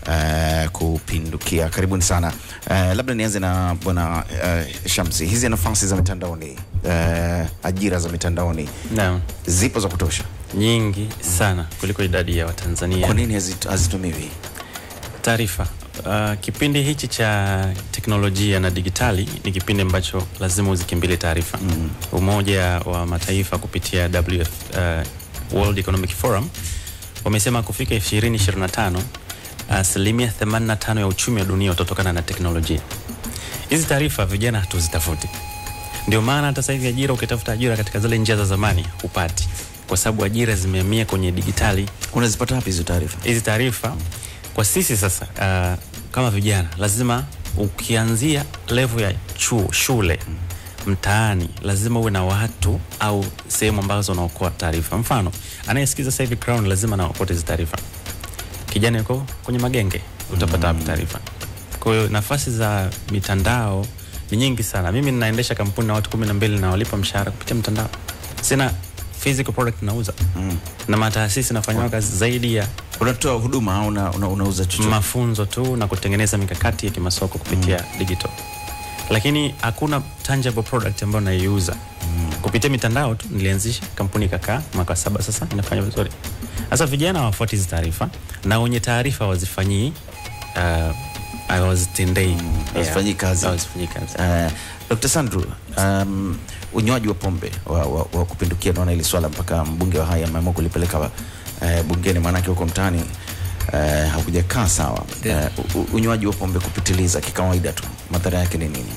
uh, kupindukia. Karibuni sana. Uh, labda nianze na bwana uh, Shamsi, hizi nafasi za mitandaoni uh, ajira za mitandaoni Naam, zipo za kutosha, nyingi sana kuliko idadi ya kwa Watanzania. nini hazit- hazitumiwi? Taarifa. Uh, kipindi hichi cha teknolojia na digitali ni kipindi ambacho lazima uzikimbile taarifa. Mm. Umoja wa Mataifa kupitia WF, uh, World Economic Forum wamesema kufika 2025 asilimia 85 ya uchumi wa dunia utatokana na teknolojia. Hizi taarifa vijana hatuzitafuti, ndio maana hata sasa hivi ajira, ukitafuta ajira katika zile njia za zamani hupati, kwa sababu ajira zimehamia kwenye digitali. Unazipata wapi hizo taarifa? Hizi taarifa kwa sisi sasa, uh, kama vijana lazima ukianzia level ya chuo, shule, mtaani, lazima uwe na watu au sehemu ambazo unaokoa taarifa. Mfano, anayesikiza sasa hivi Crown lazima naokote hizi taarifa. Kijana yuko kwenye magenge, utapata wapi taarifa? Kwa hiyo nafasi za mitandao ni nyingi sana. Mimi ninaendesha kampuni na watu kumi na mbili na walipa mshahara kupitia mtandao. Sina physical product nauza Mm. na mataasisi nafanya kazi zaidi ya Unatoa huduma au una, una, unauza chochote? mafunzo tu na kutengeneza mikakati ya kimasoko kupitia digital, lakini hakuna tangible product ambayo naiuza kupitia mitandao tu. Nilianzisha kampuni ikakaa mwaka saba sasa, inafanya vizuri. Sasa vijana hawafuati hizi taarifa na wenye taarifa wazifanyii uh, hawazitendei hazifanyii kazi. hawazifanyii kazi. Uh, Dr. Sandru, um, unywaji wa pombe wa, wa, wa kupindukia, naona hili swala mpaka mbunge wa hai ameamua kulipeleka uh, bungeni, maanake huko mtaani uh, hakujakaa sawa. Uh, u- unywaji wa pombe kupitiliza kikawaida tu, madhara yake ni nini?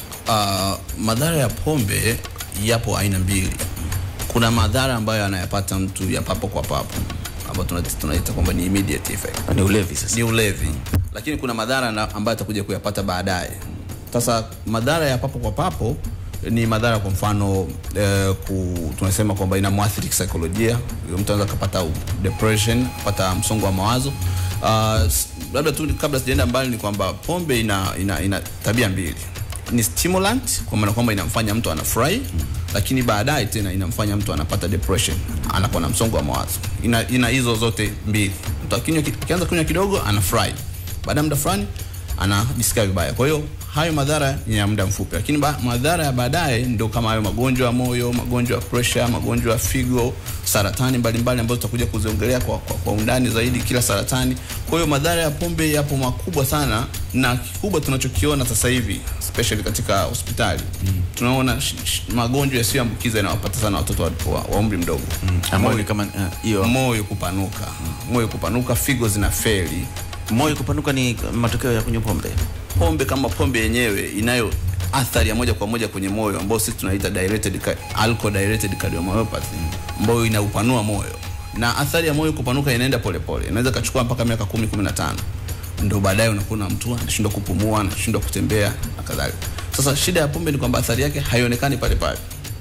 Uh, madhara ya pombe yapo aina mbili. Kuna madhara ambayo anayapata mtu ya papo kwa papo ambayo tunaita tunaita kwamba ni immediate effect, Ni ulevi sasa. ni ulevi, lakini kuna madhara na- ambayo atakuja kuyapata baadaye. Sasa madhara ya papo kwa papo ni madhara, kwa mfano eh, ku, tunasema kwamba inamwathiri kisaikolojia. Mtu anaweza kapata depression, kapata msongo wa mawazo. Uh, s- labda tu kabla sijaenda mbali ni kwamba pombe ina, ina, ina tabia mbili ni stimulant kwa maana kwamba inamfanya mtu anafurahi lakini baadaye tena inamfanya mtu anapata depression anakuwa na msongo wa mawazo ina, ina hizo zote mbili mtu akinywa ki- akianza kunywa kidogo anafurahi baada ya muda fulani anajisikia vibaya kwa hiyo hayo madhara ni ya muda mfupi lakini ba, madhara ya baadaye ndio kama hayo magonjwa ya moyo magonjwa ya pressure magonjwa ya figo saratani mbalimbali ambazo tutakuja kuziongelea kwa, kwa, kwa undani zaidi kila saratani kwa hiyo madhara ya pombe yapo makubwa sana na kikubwa tunachokiona sasa hivi especially katika hospitali mm. tunaona sh- sh- magonjwa yasiyoambukiza yanawapata sana watoto wa, wa, wa umri mdogo Ambao ni kama uh, hiyo moyo kupanuka moyo kupanuka figo zina feli moyo kupanuka ni matokeo ya kunywa pombe. pombe kama pombe yenyewe inayo athari ya moja kwa moja kwenye moyo ambao sisi tunaita dilated ca- alcohol dilated cardiomyopathy ambayo inaupanua moyo na athari ya moyo kupanuka inaenda polepole inaweza kachukua mpaka miaka kumi kumi na tano ndo baadaye unakuwa mtu anashindwa kupumua anashindwa kutembea na kadhalika sasa shida ya pombe ni kwamba athari yake haionekani pale pale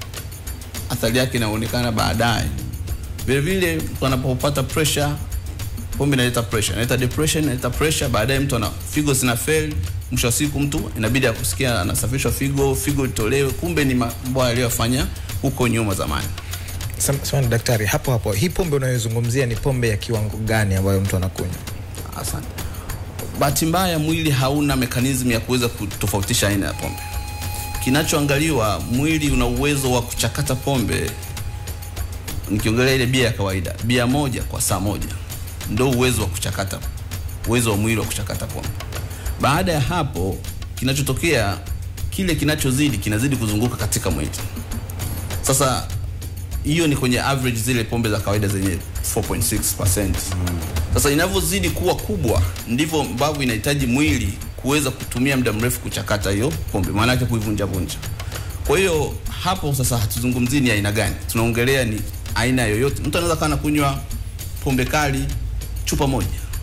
athari yake inaonekana baadaye vile vile mtu anapopata pressure pombe inaleta pressure inaleta depression inaleta pressure baadaye mtu ana figo zina fail mwisho wa siku mtu inabidi akusikia anasafishwa figo figo itolewe kumbe ni mambo aliyofanya huko nyuma zamani Sam- Samahani daktari, hapo hapo, hii pombe unayozungumzia ni pombe ya kiwango gani ambayo mtu anakunywa? asante bahati mbaya mwili hauna mekanizmu ya kuweza kutofautisha aina ya pombe kinachoangaliwa mwili una uwezo wa kuchakata pombe nikiongelea ile bia ya kawaida bia moja kwa saa moja ndo uwezo wa kuchakata uwezo wa mwili wa kuchakata pombe baada ya hapo kinachotokea kile kinachozidi kinazidi kuzunguka katika mwili sasa hiyo ni kwenye average zile pombe za kawaida zenye 4.6%. Sasa inavyozidi kuwa kubwa ndivyo ambavyo inahitaji mwili kuweza kutumia muda mrefu kuchakata hiyo pombe, maana yake kuivunja vunja. Kwa hiyo hapo sasa hatuzungumzii ni aina gani, tunaongelea ni aina yoyote. Mtu anaweza kana kunywa pombe kali chupa moja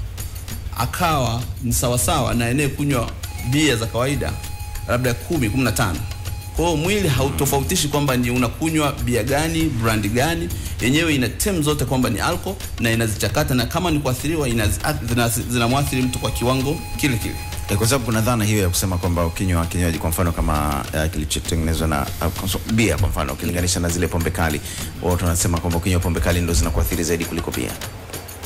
akawa ni sawasawa na anayekunywa bia za kawaida labda kumi kumi na tano kwa hiyo mwili hautofautishi kwamba ni unakunywa bia gani brandi gani yenyewe ina tem zote kwamba ni alcohol na inazichakata na kama ni kuathiriwa inazi- zina- zinamwathiri mtu kwa kiwango kile kile Eh, kwa sababu kuna dhana hiyo ya kusema kwamba ukinywa kinywaji kwa mfano kama uh, kilichotengenezwa na uh, konso- bia kwa mfano ukilinganisha na zile pombe kali, watu wanasema kwamba ukinywa pombe kali ndo zinakuathiri zaidi kuliko bia.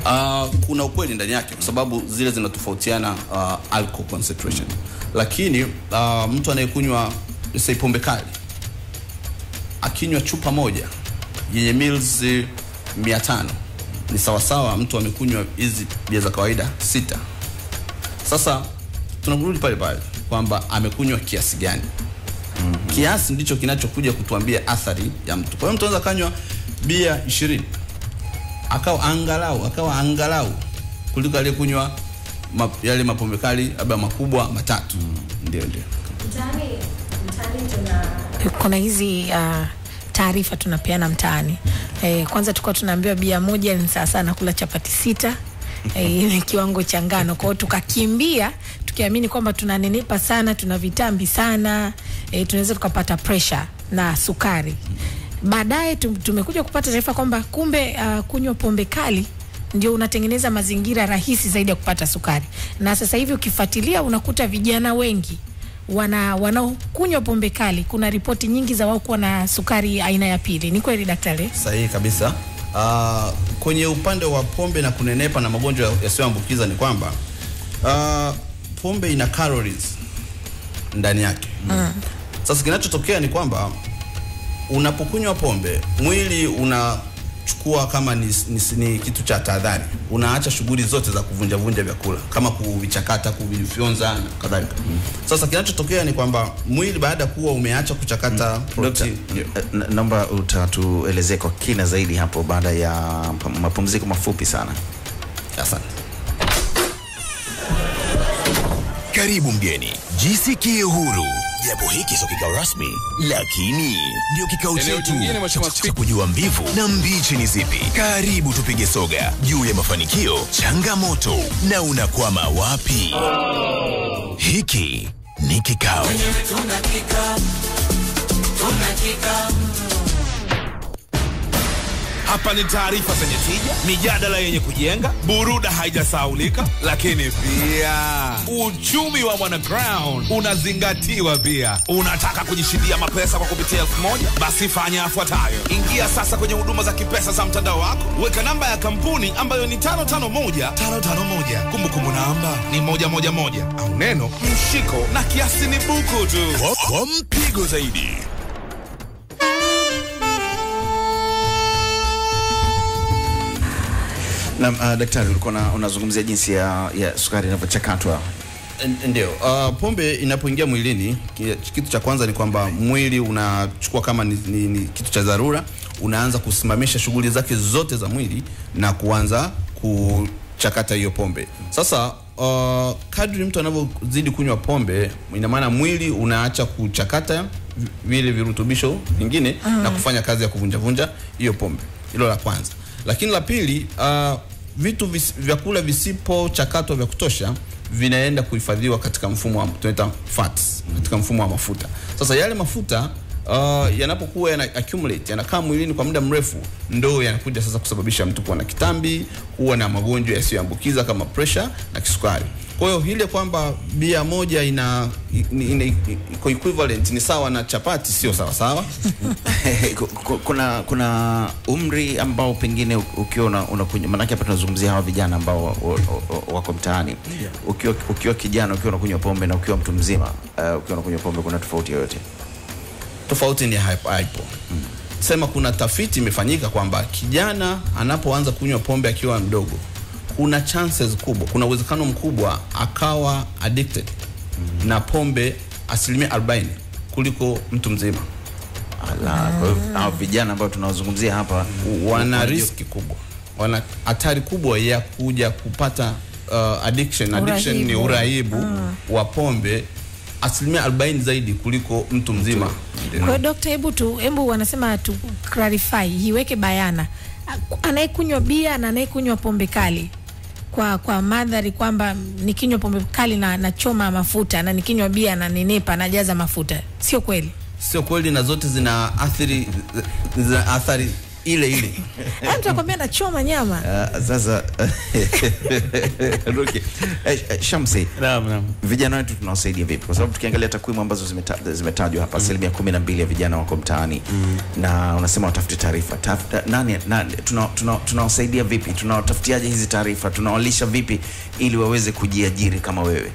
Uh, kuna ukweli ndani yake kwa sababu zile zinatofautiana uh, alcohol concentration, lakini uh, mtu anayekunywa say pombe kali akinywa chupa moja yenye mils mia tano ni sawasawa mtu amekunywa hizi bia za kawaida sita. Sasa tunarudi pale pale kwamba amekunywa kiasi gani. mm-hmm. Kiasi ndicho kinachokuja kutuambia athari ya mtu. Kwa hiyo mtu anaweza kanywa bia ishirini akawa angalau akawa angalau kuliko aliyekunywa ma, yale mapombe kali labda makubwa matatu. mm. Ndio, ndio. Mtaani, mtaani tuna kuna hizi uh, taarifa tunapeana mtaani. Eh, kwanza tulikuwa tunaambiwa bia moja ni sawa sana kula chapati sita eh, ni kiwango cha ngano. Kwa hiyo tukakimbia tukiamini kwamba tunanenepa sana, tuna vitambi sana, eh, tunaweza tukapata pressure na sukari. Baadaye tum- tumekuja kupata taarifa kwamba kumbe uh, kunywa pombe kali ndio unatengeneza mazingira rahisi zaidi ya kupata sukari, na sasa hivi ukifuatilia unakuta vijana wengi wana wanaokunywa pombe kali, kuna ripoti nyingi za wao kuwa na sukari aina ya pili. Ni kweli daktari? Sahihi kabisa. Uh, kwenye upande wa pombe na kunenepa na magonjwa yasiyoambukiza ni kwamba uh, pombe ina calories ndani yake. Mm. Sasa kinachotokea ni kwamba unapokunywa pombe mwili unachukua kama ni, ni, ni kitu cha tahadhari, unaacha shughuli zote za kuvunja vunja vyakula kama kuvichakata, kuvifyonza na kadhalika. Mm. Sasa kinachotokea ni kwamba mwili baada ya kuwa umeacha kuchakata protein, ndio. Na- naomba utatuelezee kwa kina zaidi hapo baada ya pa- mapumziko mafupi sana. Asante. Karibu mgeni, jisikie huru. Japo hiki sio kikao rasmi, lakini ndio kikao Eneo chetu jingine, cha Mheshimiwa cha kujua mbivu na mbichi ni zipi. Karibu tupige soga juu ya mafanikio, changamoto na unakwama wapi. Hiki ni kikao. Hapa ni taarifa zenye tija, mijadala yenye kujenga, buruda haijasaulika, lakini pia uchumi wa mwanaground unazingatiwa pia. Unataka kujishindia mapesa kwa kupitia elfu moja? Basi fanya yafuatayo: ingia sasa kwenye huduma za kipesa za mtandao wako, weka namba ya kampuni ambayo ni 551551 kumbukumbu namba ni moja moja moja au neno mshiko na kiasi ni buku tu. Kwa, kwa mpigo zaidi Na uh, daktari, ulikuwa una- unazungumzia jinsi ya, ya sukari inavyochakatwa. N- Ndio. Uh, pombe inapoingia mwilini, ki- kitu cha kwanza ni kwamba mwili unachukua kama ni, ni, ni kitu cha dharura, unaanza kusimamisha shughuli zake zote za mwili na kuanza kuchakata hiyo pombe. Sasa uh, kadri mtu anavyozidi kunywa pombe, ina maana mwili unaacha kuchakata vi- vile virutubisho vingine na kufanya kazi ya kuvunjavunja hiyo pombe. Hilo la kwanza, lakini la pili uh, vitu vis, vyakula visipochakatwa vya kutosha vinaenda kuhifadhiwa katika mfumo wa tunaita fats, katika mfumo wa mafuta. Sasa yale mafuta uh, yanapokuwa yana accumulate yanakaa mwilini kwa muda mrefu, ndo yanakuja sasa kusababisha mtu kuwa na kitambi, kuwa na magonjwa yasiyoambukiza kama pressure na kisukari. Kwa hiyo ile kwamba bia moja ina, ina, ina iko equivalent ni sawa na chapati, sio sawa sawa. Ku- ku- kuna kuna umri ambao pengine u- ukiwa una- unakunywa, maanake hapa tunazungumzia hawa vijana ambao wa- wa- wa- wako mtaani. Ukiwa, ukiwa kijana ukiwa unakunywa pombe na ukiwa mtu mzima uh, ukiwa unakunywa pombe, kuna tofauti yoyote? tofauti ni haipo. haipo. Sema kuna tafiti imefanyika kwamba kijana anapoanza kunywa pombe akiwa mdogo, kuna chances kubwa, kuna uwezekano mkubwa akawa addicted na pombe asilimia 40 kuliko mtu mzima. Ala, kwa hiyo hawa vijana ambao tunawazungumzia hapa Wana wanajua- riski kubwa, wana hatari kubwa ya kuja kupata uh, addiction. Addiction ni Urahibu. uraibu wa pombe asilimia 40 zaidi kuliko mtu mzima. Kwa hiyo dokta, hebu tu hebu wanasema tu clarify, iweke bayana anayekunywa bia na anayekunywa pombe kali kwa kwa madhari kwamba nikinywa pombe kali na nachoma mafuta na nikinywa bia na nenepa najaza mafuta, sio kweli? sio kweli na zote zina athiri zina athari ile ile Yaani mtu akwambia nachoma nyama Ah, sasa Ruki, eh, eh, Shamsi, Naam, naam. vijana wetu tunawasaidia vipi? Kwa sababu tukiangalia takwimu ambazo zimeta- zimetajwa hapa, asilimia kumi na mbili ya vijana wako mtaani na unasema watafute taarifa. Tafuta- nani, nani, tuna- tuna- tunawasaidia vipi? Tunawatafutiaje hizi taarifa? Tunawalisha vipi ili waweze kujiajiri kama wewe?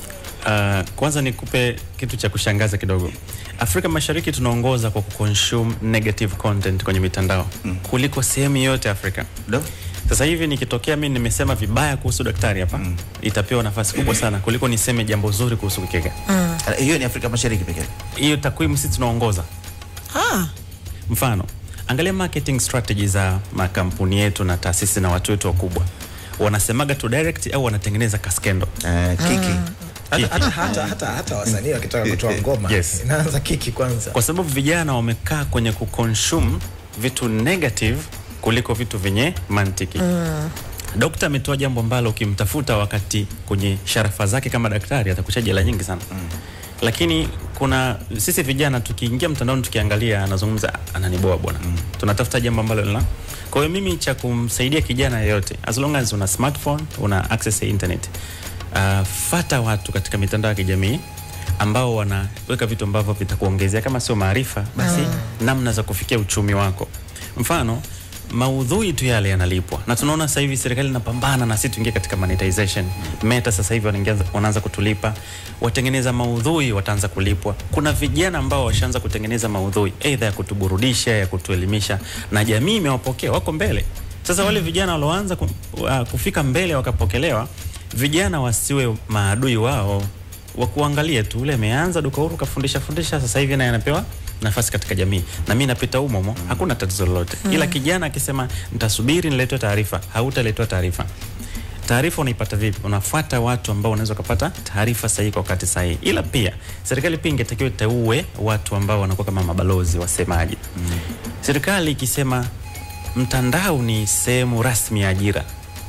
Uh, kwanza nikupe kitu cha kushangaza kidogo. Afrika Mashariki tunaongoza kwa kuconsume negative content kwenye mitandao mm. kuliko sehemu yote Afrika. Do? Sasa hivi nikitokea mimi nimesema vibaya kuhusu daktari hapa mm. itapewa nafasi kubwa sana kuliko niseme jambo zuri kuhusu Kikega. Ah, Hiyo ni Afrika Mashariki pekee. Hiyo takwimu sisi tunaongoza. ah. Mfano, angalia marketing strategy za makampuni yetu na taasisi na watu wetu wakubwa, wanasemaga tu direct au wanatengeneza kaskendo. Eh, kiki hata, hata, hata, hata, hata wasanii wakitaka kutoa ngoma Yes. inaanza kiki kwanza kwa sababu vijana wamekaa kwenye kuconsume vitu negative kuliko vitu vyenye mantiki mm. Dokta ametoa jambo ambalo ukimtafuta wakati kwenye sharafa zake kama daktari atakucha jela nyingi sana mm. Lakini kuna sisi vijana tukiingia mtandaoni tukiangalia, anazungumza ananiboa bwana mm. Tunatafuta jambo ambalo lina kwa hiyo mimi cha kumsaidia kijana yeyote, as long as una smartphone una access ya internet uh, fata watu katika mitandao ya kijamii ambao wanaweka vitu ambavyo vitakuongezea kama sio maarifa basi namna za kufikia uchumi wako. Mfano, maudhui tu yale yanalipwa, na tunaona sasa hivi serikali inapambana na sisi tuingie katika monetization. Meta sasa hivi wanaingia- wanaanza kutulipa, watengeneza maudhui wataanza kulipwa. Kuna vijana ambao washaanza kutengeneza maudhui aidha ya kutuburudisha, ya kutuelimisha, na jamii imewapokea, wako mbele. Sasa wale vijana walioanza ku, uh, kufika mbele wakapokelewa, vijana wasiwe maadui wao wa kuangalia tu, ule ameanza duka huru kafundisha fundisha, sasa hivi naye anapewa nafasi katika jamii, na mimi napita humo humo, hakuna tatizo lolote. Ila kijana akisema nitasubiri niletwe taarifa, hautaletwa taarifa. Taarifa unaipata vipi? Unafuata watu ambao unaweza kupata taarifa sahihi kwa wakati sahihi. Ila pia serikali pia ingetakiwa iteue watu ambao wanakuwa kama mabalozi, wasemaji. Serikali ikisema mtandao ni sehemu rasmi ya ajira,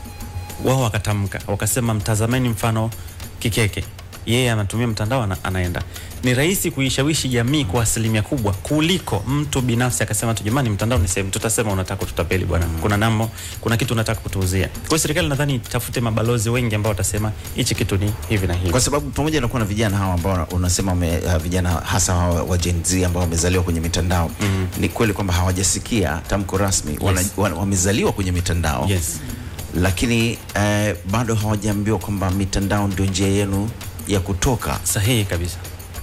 wao wakatamka wakasema, mtazameni mfano Kikeke, yeye anatumia mtandao ana, anaenda. Ni rahisi kuishawishi jamii kwa asilimia kubwa kuliko mtu binafsi akasema tu, jamani, mtandao ni sehemu, tutasema unataka kututapeli bwana, kuna nambo, kuna kitu unataka kutuuzia. Kwa hiyo serikali nadhani itafute mabalozi wengi ambao watasema hichi kitu ni hivi na hivi. kwa sababu pamoja na kuwa na vijana hawa ambao unasema wame, uh, vijana hasa hawa wa Gen Z ambao wamezaliwa kwenye mitandao mm. ni kweli kwamba hawajasikia tamko rasmi wana, wana, wamezaliwa kwenye mitandao Yes. lakini eh, bado hawajaambiwa kwamba mitandao ndio njia yenu ya kutoka Sahihi kabisa.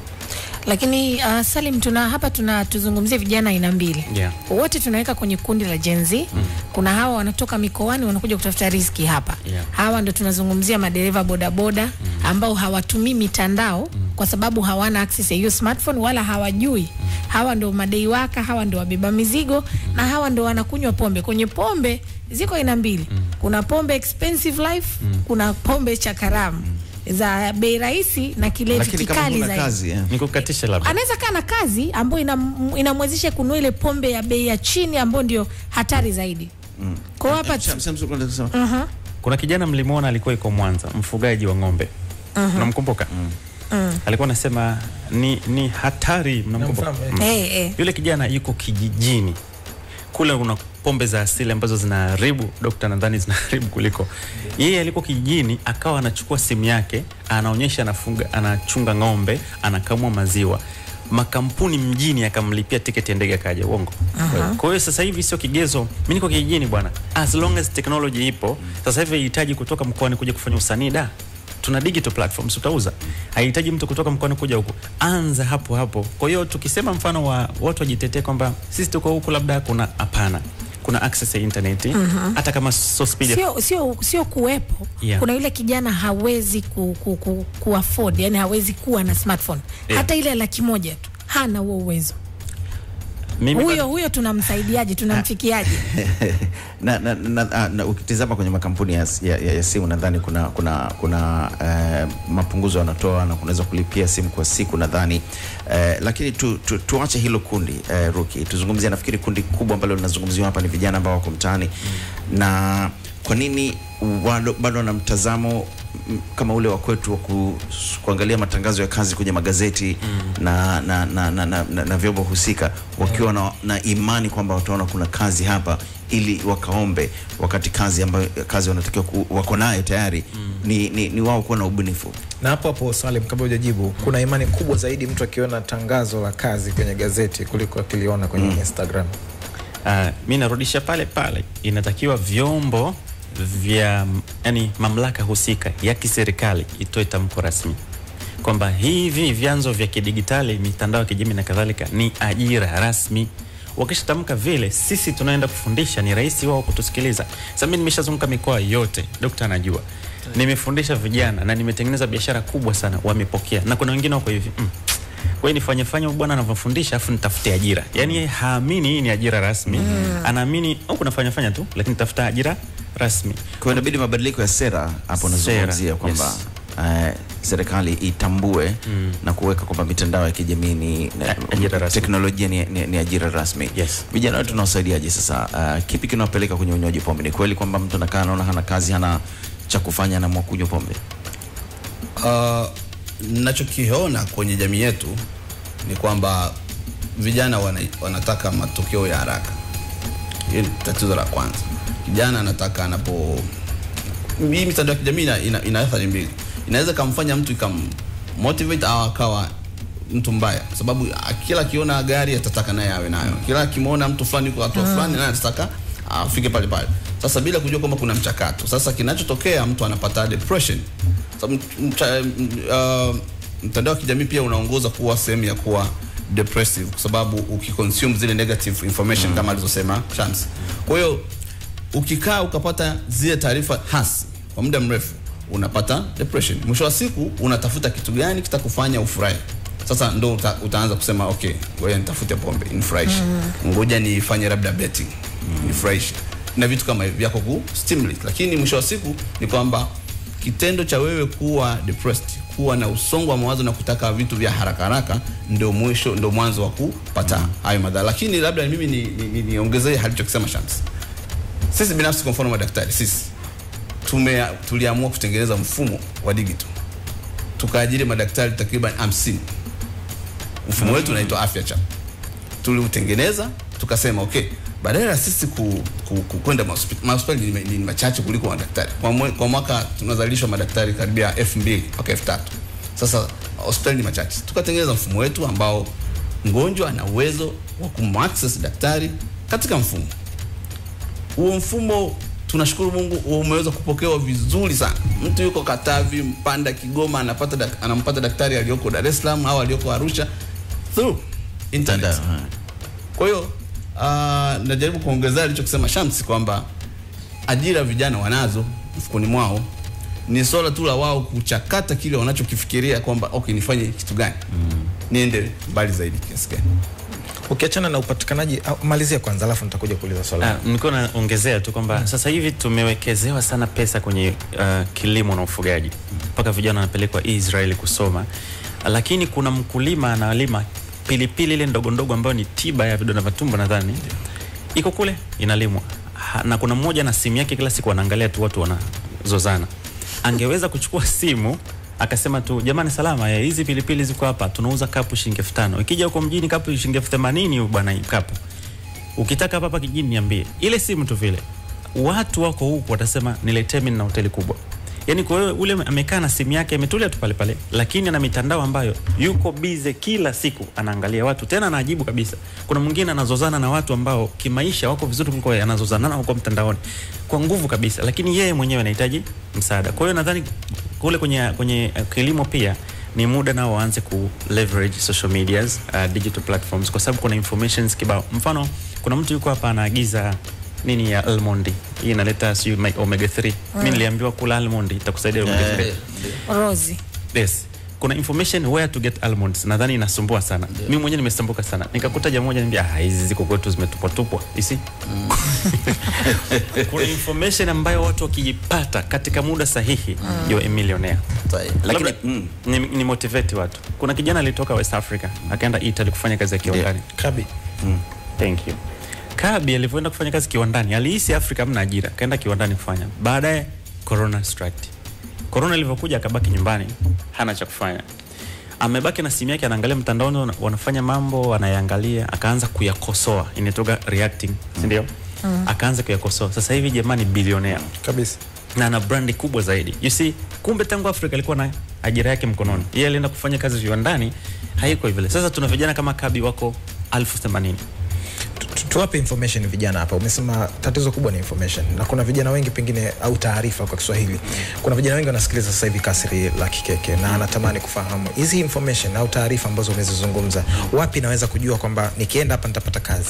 lakini uh, Salim tuna hapa tuna tuzungumzie vijana aina mbili Yeah. wote tunaweka kwenye kundi la Gen Z mm. kuna hawa wanatoka mikoani wanakuja kutafuta riski hapa Yeah. hawa ndo tunazungumzia madereva bodaboda mm. ambao hawatumii mitandao mm. kwa sababu hawana access ya hiyo smartphone wala hawajui mm. hawa ndo madei waka hawa ndo wabeba mizigo mm. na hawa ndo wanakunywa pombe kwenye pombe ziko aina mbili mm. kuna pombe expensive life mm. kuna pombe cha karamu mm. za bei rahisi na kilevi lakini kama kikali huna zaidi kazi eh. Nikukatisha labda. anaweza kaa na kazi ambayo inam- inamwezesha kununua ile pombe ya bei ya chini ambayo ndio hatari zaidi mm. kwa hiyo hapa Sam- Sam- Sam- Sam- Kuna kijana mlimwona alikuwa iko Mwanza, mfugaji wa ng'ombe. Unamkumbuka? Alikuwa anasema ni, ni hatari. Mnamkumbuka? Namfahamu, eh. eh, eh. Yule kijana yuko kijijini kule, kuna pombe za asili ambazo zinaharibu, dokta nadhani zinaharibu kuliko yeye. Alikuwa kijijini, akawa anachukua simu yake, anaonyesha anafunga, anachunga ng'ombe, anakamua maziwa makampuni mjini akamlipia tiketi ya ndege akaja. Uongo. Kwa hiyo sasa hivi sio kigezo, mimi niko kijijini bwana, as long as technology ipo. Sasa hivi haihitaji kutoka mkoani kuja kufanya usanii da tuna digital platforms utauza, haihitaji mtu kutoka mkoani kuja huku, anza hapo hapo. Kwa hiyo tukisema mfano wa watu wajitetee kwamba sisi tuko huku, labda kuna hapana, kuna access ya internet hata kama so speed ya- sio sio sio kuwepo Yeah. kuna yule kijana hawezi ku, ku, ku, ku afford yani hawezi kuwa na smartphone Yeah. hata ile laki moja tu hana huo uwezo mimi huyo bado- huyo tunamsaidiaje tunamfikiaje na, na, na, na, na ukitizama kwenye makampuni ya, ya, ya, ya simu nadhani kuna kuna kuna eh, mapunguzo wanatoa na kunaweza kulipia simu kwa siku nadhani eh, lakini tu, tu, tuache hilo kundi eh, Ruki, tuzungumzie. Nafikiri kundi kubwa ambalo linazungumziwa hapa ni vijana ambao wako mtaani na kwa nini bado bado wana mtazamo m- kama ule wa kwetu wa ku, kuangalia matangazo ya kazi kwenye magazeti na, na, na, na, na, na, na vyombo husika wakiwa na, na imani kwamba wataona kuna kazi hapa ili wakaombe wakati kazi ambayo kazi wanatakiwa ku, wako nayo tayari ni, ni, ni wao kuwa na ubunifu na hapo hapo Salim, kabla hujajibu, kuna imani kubwa zaidi mtu akiona tangazo la kazi kwenye gazeti kuliko akiliona kwenye Instagram. Uh, mi narudisha pale pale, inatakiwa vyombo vya yani mamlaka husika ya kiserikali itoe tamko rasmi kwamba hivi vyanzo vya kidigitali, mitandao ya kijamii na kadhalika ni ajira rasmi. Wakishatamka vile, sisi tunaenda kufundisha, ni rahisi wao kutusikiliza. Sasa mimi nimeshazunguka mikoa yote, dokta anajua, nimefundisha vijana na nimetengeneza biashara kubwa sana, wamepokea, na kuna wengine wako hivi mm. Kwa hiyo nifanye fanye huyu bwana anavyofundisha afu nitafute ajira. Yaani yeye haamini hii ni ajira rasmi. Anaamini au kuna fanya fanya tu lakini tafuta ajira rasmi. kwa hiyo inabidi mabadiliko ya sera hapo Sera, nazungumzia kwamba yes. eh, serikali itambue na kuweka kwamba mitandao ya kijamii ni A- ajira rasmi. teknolojia ni, ni, ni ajira rasmi Yes. vijana wetu tunawasaidiaje sasa uh, kipi kinawapeleka kwenye unywaji pombe ni kweli kwamba mtu anakaa anaona hana kazi hana cha kufanya anaamua kunywa pombe Uh, nachokiona kwenye jamii yetu ni kwamba vijana wana, wanataka matokeo ya haraka. Hiyo ni tatizo la kwanza. Kijana anataka anapo hii mitandao ya kijamii ina, ina, ina athari mbili. Inaweza kamfanya mtu ikam motivate au akawa mtu mbaya, kwa sababu ah, kila akiona gari atataka naye awe nayo, kila akimwona mtu fulani kwa hatua fulani naye atataka afike pale pale. Sasa bila kujua kwamba kuna mchakato. Sasa kinachotokea mtu anapata depression. Sababu mcha- m- uh, mtandao wa kijamii pia unaongoza kuwa sehemu ya kuwa depressive kwa sababu ukiconsume zile negative information kama alizosema Shams. Kwa hiyo ukikaa ukapata zile taarifa hasi kwa muda mrefu unapata depression. Mwisho wa siku unatafuta kitu gani kitakufanya ufurahi. Sasa ndo uta, utaanza kusema okay, ngoja nitafute pombe nifurahishe, ngoja nifanye labda betting nifurahishe, na vitu kama hivi vyako ku stimulate. Lakini mwisho wa siku ni kwamba kitendo cha wewe kuwa depressed, kuwa na usongo wa mawazo na kutaka vitu vya haraka haraka, ndio mwisho, ndio mwanzo wa kupata hayo madhara. Lakini labda mimi niongezee ni, ni, niongezee alichokisema Shams sisi binafsi kwa mfano madaktari sisi tume tuliamua kutengeneza mfumo wa digital tukaajiri madaktari takriban 50 mfumo wetu unaitwa afya chap tuliutengeneza tukasema okay badala ya sisi ku, ku, ku, kwenda mahospitali mahospitali ni, ni machache kuliko madaktari kwa, mwe, kwa mwaka tunazalishwa madaktari karibia elfu mbili mpaka elfu tatu sasa hospitali ni machache tukatengeneza mfumo wetu ambao mgonjwa ana uwezo wa kumaccess daktari katika mfumo huo mfumo tunashukuru Mungu umeweza kupokewa vizuri sana. Mtu yuko Katavi, Mpanda, Kigoma anapata dak, anampata daktari aliyoko Dar es Salaam au aliyoko Arusha through internet. Mtandao, ha. Kwa hiyo uh, najaribu kuongezea alichokisema Shamsi kwamba ajira vijana wanazo mfukoni mwao, ni swala tu la wao kuchakata kile wanachokifikiria kwamba okay, nifanye kitu gani mm. niende mbali zaidi kiasi gani. Ukiachana na upatikanaji, au- malizia kwanza, alafu nitakuja kuuliza swali. Ah, nilikuwa naongezea tu kwamba sasa hivi tumewekezewa sana pesa kwenye uh, kilimo na ufugaji mpaka vijana wanapelekwa Israeli kusoma, lakini kuna mkulima analima pilipili ile ndogo ndogo ambayo ni tiba ya vidonda vya tumbo nadhani iko kule inalimwa Ha- na kuna mmoja na simu yake kila siku anaangalia tu watu wanazozana. Angeweza kuchukua simu akasema tu jamani, salama eh, hizi pilipili ziko hapa, tunauza kapu shilingi elfu tano ikija huko mjini kapu shilingi elfu themanini bwana, hii kapu ukitaka hapa hapa kijijini niambie. Ile simu tu vile, watu wako huku watasema niletee mimi na hoteli kubwa. Yaani kwa hiyo ule amekaa na simu yake ametulia tu pale pale, lakini ana mitandao ambayo yuko bize kila siku anaangalia watu, tena anajibu kabisa. Kuna mwingine anazozana na watu ambao kimaisha wako vizuri kuliko yeye, anazozana nao huko mtandaoni kwa nguvu kabisa, lakini yeye mwenyewe anahitaji msaada. Kwa hiyo nadhani kule kwenye kwenye uh, kilimo pia ni muda nao waanze ku leverage social medias uh, digital platforms kwa sababu kuna informations kibao. Mfano, kuna mtu yuko hapa anaagiza nini ya almond hii inaleta sijui ma- omega 3 mimi niliambiwa kula almond itakusaidia omega 3 Rozi. yes kuna information where to get almonds nadhani inasumbua sana mimi mwenyewe nimesumbuka sana nikakuta jamaa moja niambia ah hizi ziko kwetu zimetupwa tupwa isi kuna information ambayo watu wakijipata katika muda sahihi you're a millionaire Lakini Labda mm, ni, ni motivate watu kuna kijana alitoka West Africa akaenda Italy kufanya kazi ya kiwandani Kabi. Thank you. Kabi alivyoenda kufanya kazi kiwandani, alihisi Afrika hamna ajira, kaenda kiwandani kufanya. Baadaye corona struck. Corona ilivyokuja akabaki nyumbani, hana cha kufanya, amebaki na simu yake, anaangalia mtandaoni, wana- wanafanya mambo, anayaangalia, akaanza kuyakosoa, inatoka reacting, si ndio? Akaanza kuyakosoa. Sasa hivi jamani, bilionea kabisa na ana brandi kubwa zaidi. You see, kumbe tangu Afrika alikuwa na ajira yake mkononi. Yeye alienda kufanya kazi viwandani, haiko vile. Sasa tuna vijana kama Kabi wako elfu themanini. Tu- tu- tuwape information vijana hapa umesema tatizo kubwa ni information na kuna vijana wengi pengine au taarifa kwa kiswahili kuna vijana wengi wanasikiliza sasa hivi kasri la kikeke na anatamani kufahamu hizi information au taarifa ambazo umezizungumza wapi naweza kujua kwamba nikienda hapa nitapata kazi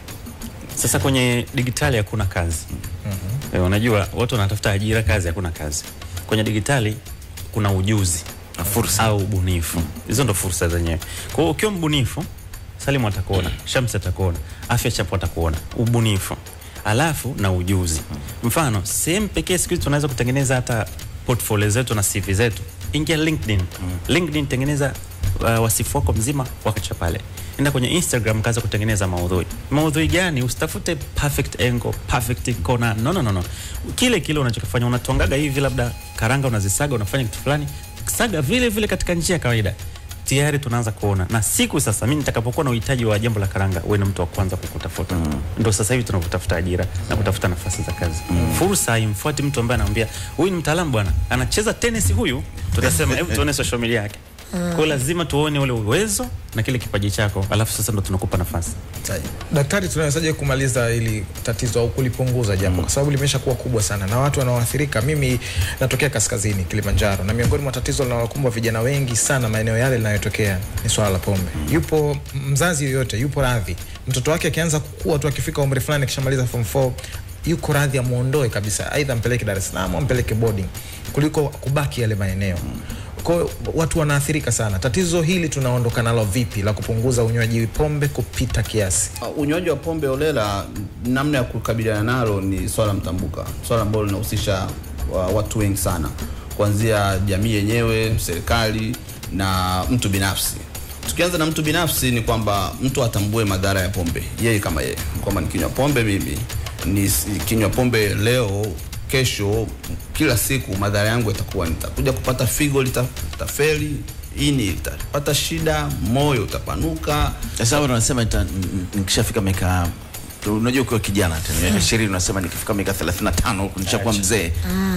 Sasa kwenye digitali hakuna kazi. Mm-hmm. Unajua watu wanatafuta ajira, kazi hakuna kazi. Kwenye digitali kuna ujuzi Na fursa. au ubunifu. Hizo ndo fursa zenyewe. Kwa hiyo ukiwa mbunifu, Salimu atakuona, Shamsi atakuona, Afya Chapo atakuona, ubunifu alafu na ujuzi. Mfano, sehemu pekee siku hizi tunaweza kutengeneza hata portfolio zetu na CV zetu, ingia LinkedIn. LinkedIn tengeneza uh, wasifu wako mzima wakacha pale. Enda kwenye Instagram kaza kutengeneza maudhui. Maudhui gani? Usitafute perfect angle, perfect corner. No, no, no, no. Kile kile unachokifanya unatwangaga hivi, labda karanga unazisaga, unafanya kitu fulani, saga vile vile katika njia ya kawaida tayari tunaanza kuona na siku sasa mimi nitakapokuwa na uhitaji wa jambo la karanga uwe ni mtu wa kwanza kukutafuta mm. ndo sasa hivi tunavyotafuta ajira na kutafuta nafasi za kazi mm. fursa haimfuati mtu ambaye anamwambia huyu ni mtaalamu bwana anacheza tennis huyu tutasema hebu tuone social media yake kwa hiyo lazima tuone ule uwezo na kile kipaji chako alafu sasa ndo tunakupa nafasi daktari tunawezaje kumaliza ili tatizo au kulipunguza jambo kwa sababu limesha kuwa kubwa sana na watu wanaoathirika mimi natokea kaskazini kilimanjaro na miongoni mwa tatizo linalokumbwa vijana wengi sana maeneo yale linayotokea ni swala la pombe yupo mzazi yoyote yupo radhi mtoto wake akianza kukua tu akifika umri fulani akishamaliza form 4 yuko radhi amuondoe kabisa aidha ampeleke dar es salaam au ampeleke boarding kuliko kubaki yale maeneo kwa hiyo watu wanaathirika sana tatizo hili tunaondoka nalo vipi la kupunguza unywaji pombe kupita kiasi Uh, unywaji wa pombe holela, namna ya kukabiliana nalo ni swala mtambuka, swala ambalo linahusisha uh, watu wengi sana, kuanzia jamii yenyewe, serikali na mtu binafsi. Tukianza na mtu binafsi, ni kwamba mtu atambue madhara ya pombe yeye kama yeye, kwamba nikinywa pombe mimi nikinywa pombe leo kesho, kila siku madhara yangu yatakuwa nitakuja kupata figo lita- litafeli, ini litapata shida, moyo utapanuka, Sasa hapo wanasema nita- n- nikishafika miaka unajua ukiwa kijana tena miaka ishirini unasema nikifika miaka 35 huku nishakuwa mzee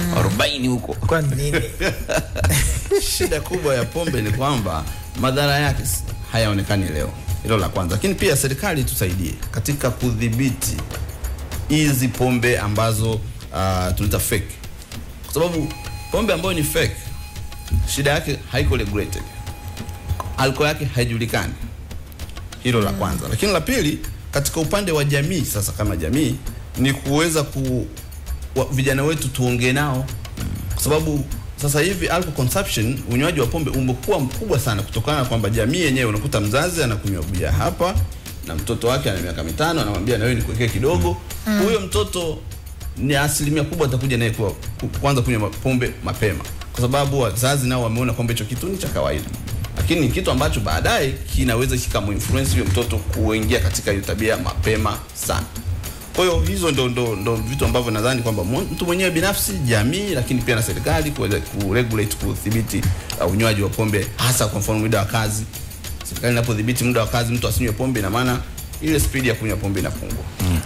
40 huko kwa nini shida kubwa ya pombe ni kwamba madhara yake s- hayaonekani leo. Hilo la kwanza, lakini pia serikali tusaidie katika kudhibiti hizi pombe ambazo uh, tunaita fake, kwa sababu pombe ambayo ni fake shida yake haiko regulated, alcohol yake haijulikani. Hilo la kwanza, lakini la pili, katika upande wa jamii sasa, kama jamii ni kuweza ku wa, vijana wetu tuongee nao kwa sababu sasa hivi alcohol consumption, unywaji wa pombe umekuwa mkubwa sana kutokana na kwamba jamii yenyewe, unakuta mzazi anakunywa bia hapa na mtoto wake ana miaka mitano, anamwambia na wewe nikuwekee kidogo. Huyo mtoto ni asilimia kubwa atakuja naye kuwa ku- kuanza kunywa pombe mapema, kwa sababu wazazi nao wameona kwamba hicho kitu ni cha kawaida, lakini ni kitu ambacho baadaye kinaweza kikamuinfluence huyo mtoto kuingia katika hiyo tabia mapema sana. Kwa hiyo hizo ndo, ndo, ndo vitu ambavyo nadhani kwamba mu- mtu mwenyewe binafsi, jamii, lakini pia na serikali kuweza kuregulate, kudhibiti uh, unywaji wa pombe, hasa kwa mfano muda wa kazi. Serikali inapodhibiti muda wa kazi, mtu asinywe pombe, ina maana ile spidi ya kunywa pombe inapungua.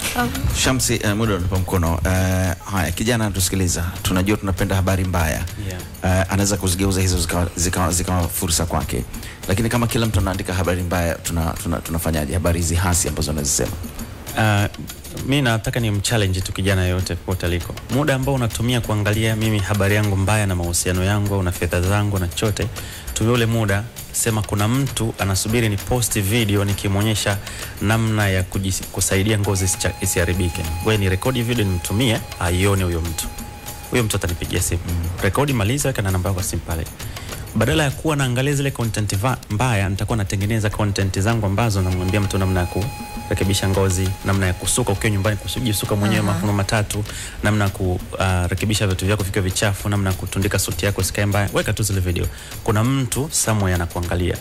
Shamsi, uh, muda unatupa mkono. Uh, haya, kijana anatusikiliza, tunajua tunapenda habari mbaya Yeah. uh, anaweza kuzigeuza hizo zikawa zika, zika fursa kwake, lakini kama kila mtu anaandika habari mbaya, tuna, tuna, tunafanyaje habari hizi hasi ambazo anazisema? Uh, mi nataka ni mchallenge tu kijana yoyote popote aliko, muda ambao unatumia kuangalia mimi habari yangu mbaya na mahusiano yangu au na fedha zangu na chochote, tumia ule muda sema, kuna mtu anasubiri ni post video nikimwonyesha namna ya kujis, kusaidia ngozi isicha- isiharibike. Wewe ni rekodi video nimtumie aione huyo mtu, huyo mtu atanipigia simu, rekodi, maliza, weka na namba yako ya simu pale badala ya kuwa naangalia zile content va- mbaya, nitakuwa natengeneza content zangu ambazo namwambia mtu namna ya kurekebisha ngozi, namna ya kusuka ukiwa nyumbani, kujisuka mwenyewe mafuno matatu, namna ya kurekebisha vitu vyako vikiwa vichafu, namna ya kutundika suti yako isikae mbaya. Weka tu zile video, kuna mtu somewhere anakuangalia.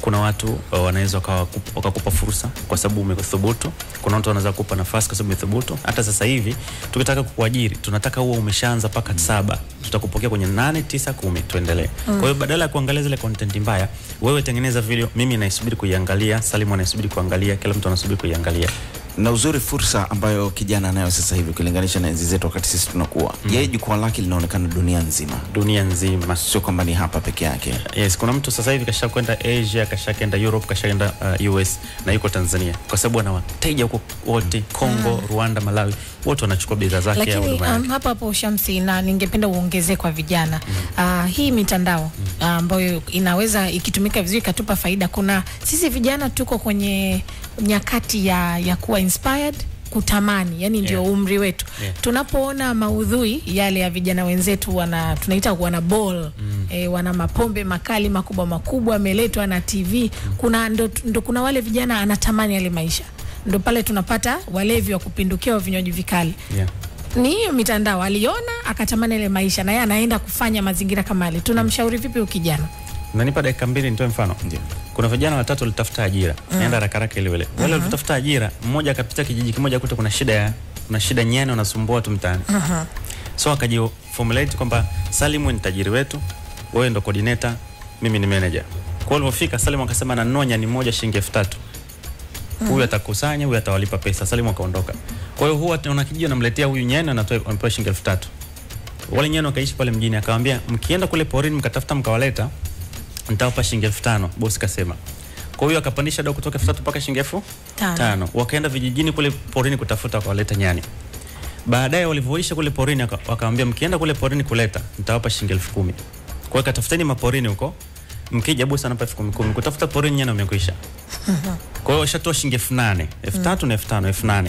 kuna watu uh, wanaweza wakawakup- wakakupa fursa kwa sababu umethubutu. Kuna watu wanaweza kukupa nafasi kwa sababu umethubutu. Hata sasa hivi tukitaka kukuajiri, tunataka huo umeshaanza mpaka saba, tutakupokea kwenye nane, tisa, kumi, tuendelee. Kwa hiyo badala ya kuangalia zile content mbaya, wewe tengeneza video, mimi naisubiri kuiangalia, Salimu anaisubiri kuangalia, kila mtu anasubiri kuiangalia. na uzuri fursa ambayo kijana anayo sasa hivi ukilinganisha na enzi zetu wakati sisi tunakuwa yeye jukwaa lake linaonekana dunia nzima dunia nzima. sio kwamba ni hapa peke yake Yes, kuna mtu sasa hivi kasha kwenda Asia, kasha kwenda Europe, kasha kwenda uh, US na yuko Tanzania kwa sababu ana wateja huko wote Kongo, Rwanda, Malawi, wote wanachukua bidhaa zake au lakini huduma yake. um, hapo hapo Shamsi, na ningependa uongezee kwa vijana uh, hii mitandao uh, ambayo inaweza ikitumika vizuri ikatupa faida. Kuna sisi vijana tuko kwenye nyakati ya, ya kuwa inspired kutamani, yani ndio Yeah. umri wetu Yeah. tunapoona maudhui yale ya vijana wenzetu wana tunaita wana ball mm. e, wana mapombe makali makubwa makubwa ameletwa na TV kuna ndo, ndo kuna wale vijana anatamani yale maisha ndo pale tunapata walevi wa kupindukia wa vinywaji vikali Yeah. ni hiyo mitandao aliona akatamani ile maisha na yeye anaenda kufanya mazingira kama yale tunamshauri vipi huyu kijana Nanipa dakika mbili nitoe mfano. Ndio. Kuna vijana watatu walitafuta ajira. Naenda haraka haraka ile ile. Wale walitafuta ajira, mmoja akapita kijiji kimoja kuta kuna shida ya kuna shida nyani wanasumbua watu mtaani. So akaji formulate kwamba Salimu ni tajiri wetu, wewe ndo coordinator, mimi ni manager. Kwa hiyo alipofika Salimu akasema nanunua nyani moja shilingi elfu tatu. Huyu atakusanya, huyu atawalipa pesa. Salimu akaondoka. Kwa hiyo huwa tunaona kijiji anamletea huyu nyani anatoa anapewa shilingi elfu tatu. Wale nyani wakaishi pale mjini, akamwambia mkienda kule porini mkatafuta mkawaleta, nitawapa shilingi elfu tano. Bosi kasema. Kwa hiyo akapandisha dau kutoka elfu tatu mpaka shilingi elfu Tano. tano. Wakaenda vijijini kule porini kutafuta, wakawaleta nyani. Baadaye walivyoisha kule porini, waka- wakamwambia mkienda kule porini kuleta, nitawapa shilingi elfu kumi. Kwa hiyo katafuteni maporini huko, mkija bosi anapa elfu kumi kumi. Kutafuta porini nyani wamekwisha. Kwa hiyo washatoa shilingi elfu nane elfu tatu na elfu tano elfu nane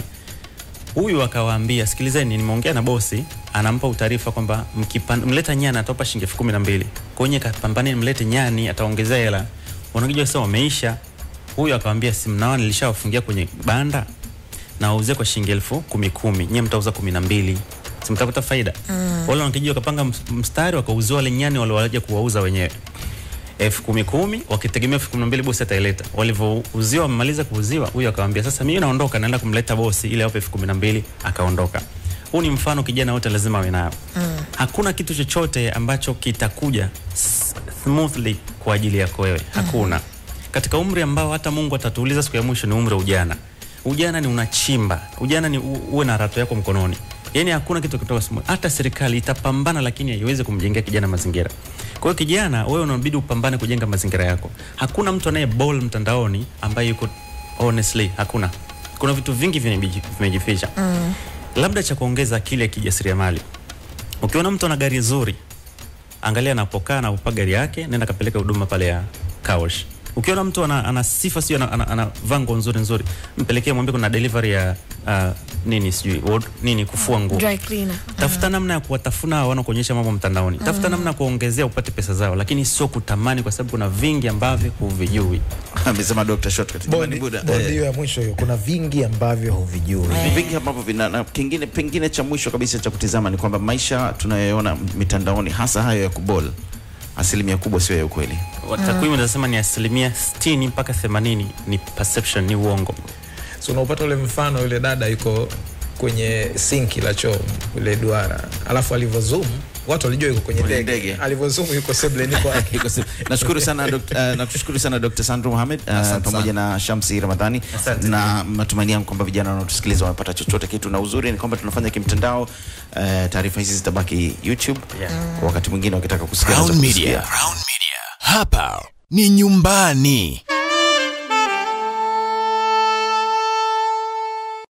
Huyu akawaambia, sikilizeni, nimeongea na bosi, anampa utaarifa kwamba mkipan- mleta nyani atawapa shilingi elfu kumi na mbili. Kwa hiyo kapambane, mlete nyani, ataongezea hela. Wanakija sasa wameisha. Huyu akawaambia, si mnaona nilishawafungia kwenye banda na wauzie kwa shilingi elfu kumi kumi, nyie mtauza kumi na mbili, si mtapata faida? Wale wanakijiji wakapanga ms- mstari, wakauzia wale nyani waliowaja kuwauza wenyewe elfu kumi kumi wakitegemea elfu kumi na mbili bosi ataileta. Walivyouziwa wamemaliza kuuziwa, huyu akamwambia sasa, mimi naondoka, naenda kumleta bosi ili awape elfu kumi na mbili akaondoka. Huu ni mfano kijana wote lazima awe nayo. Mm. Hakuna kitu chochote ambacho kitakuja s- smoothly kwa ajili yako wewe, hakuna. Katika umri ambao hata Mungu atatuuliza siku ya mwisho ni umri wa ujana. Ujana ni unachimba, ujana ni u- uwe na rato yako mkononi. Yaani hakuna kitu kutoka simu. Hata serikali itapambana, lakini haiwezi kumjengea kijana mazingira. Kwa hiyo kijana, wewe unabidi upambane kujenga mazingira yako. Hakuna mtu anaye ball mtandaoni ambaye yuko honestly, hakuna. Kuna vitu vingi vimeji- vimejificha. Mm. Labda cha kuongeza akili ya kijasiriamali. Ukiona mtu ana gari nzuri, angalia anapokaa na upa gari yake, nenda kapeleka huduma pale ya car wash. Ukiona mtu ana, ana sifa sio ana, ana, ana vango nzuri nzuri, mpelekee mwambie kuna delivery ya uh, nini sijui ward- nini kufua nguo. dry cleaner Tafuta namna ya kuwatafuna hao wanaokuonyesha mambo mtandaoni. Tafuta namna ya kuongezea upate pesa zao, lakini sio kutamani, kwa sababu kuna vingi ambavyo huvijui. amesema Dr. Shortcut Bodi Buda. bodi Eh, hiyo ya mwisho hiyo, kuna vingi ambavyo huvijui. vingi ambavyo vina na kingine pengine cha mwisho kabisa cha kutizama ni kwamba maisha tunayoona mitandaoni hasa hayo ya kubol asilimia kubwa sio ya ukweli Takwimu zinasema ni asilimia 60 mpaka 80 ni perception, ni uongo. so unaupata ule mfano yule dada yuko kwenye sinki la choo ile duara alafu alivyozoom watu walijua yuko kwenye Kwenye ndege ndege. alivyozoom yuko sebleni kwake Iko si- nashukuru sana Dr. uh, nakushukuru sana Dr. Sandro Mohamed uh, Asante pamoja na Shamsi Ramadhani Asante. na matumaini yangu kwamba vijana wanaotusikiliza wamepata chochote kitu, na uzuri ni kwamba tunafanya kimtandao. Uh, taarifa hizi zitabaki YouTube Yeah. wakati mwingine wakitaka kusikia Crown wanaweza Media. kusikia. Crown Media. Hapa ni nyumbani.